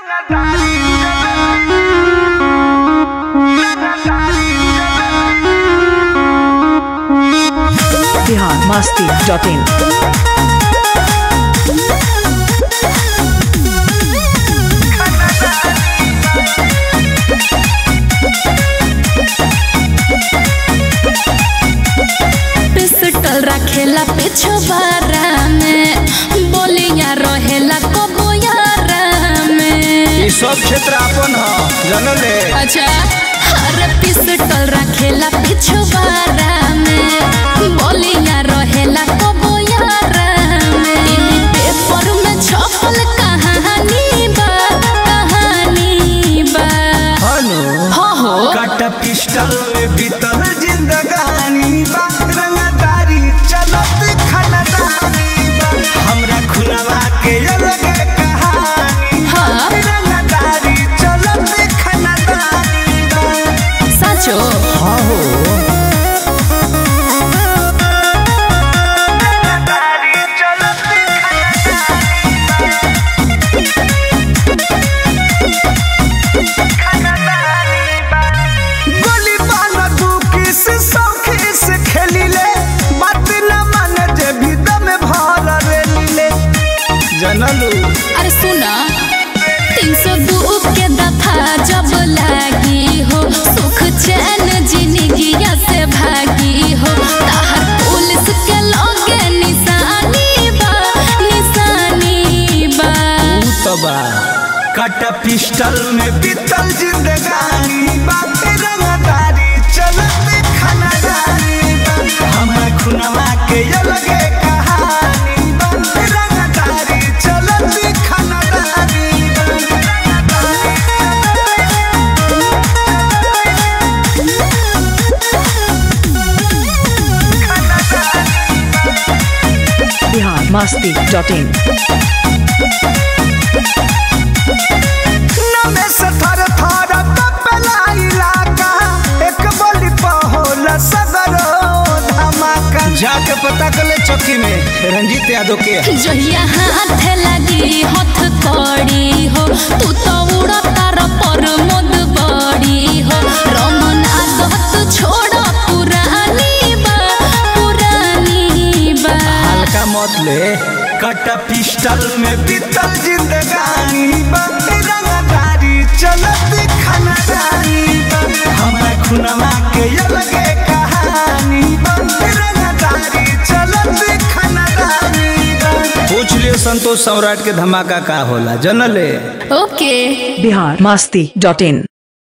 Bihar Masti dot in pistol रखेला पिछवारा में बोलिया रहेला कबोयारा में ई सब क्षेत्र अपन ह जनले अच्छा हर पिस्टल रखेला पिछवारा में बोलिया रहेला कबोयारा में इन पेपर में छपल कहानी बा कहानी बा हनु हो हो कट पिस्टल में बीतल जिंदगानी बा रंगदारी चलत खनदानी बा हमरा खुलवा के अलग कहानी बा हाँ। रंगदारी चलत खनदानी बा साचो हाँ हो रंगदारी चलत गोली बाला दुखी से सौखी से खेली ले बात न मान जे भी दम भर रेली ले जनलू अरे सुना तीन सौ दू के दफा जब लागी हो सुख चैन जिंदगिया से भागी हो ताहर पुलिस के लगे निशानी बा निशानी बा तबा कट पिस्टल में बीतल जिंदगानी बात रंगदारी चलत खनदारी बा हमरा खुनवा के अलगे कहानी बा रंगदारी चलत खनदारी बिहार मस्ती डॉट इन नमे से थर थर कपेला इलाका एक बोली पहोल सदरो धमाका जाके पता कर ले चौकी में रंजीत यादव के है। जहिया हाथ लगी हथ कड़ी हो तू तो उड़ा तार पर मोद बड़ी हो रमन आदत छोड़ पुरानी बा पुरानी बा हल्का मत ले कट पिस्टल में बीतल जिंदगानी बा रंगदारी चलत खनदारी बा हमरा खुनवा के अलगे कहानी बा रंगदारी चलत खनदारी बा पूछ लियो संतोष सम्राट के धमाका का होला जनले ओके बिहार मस्ती डॉट इन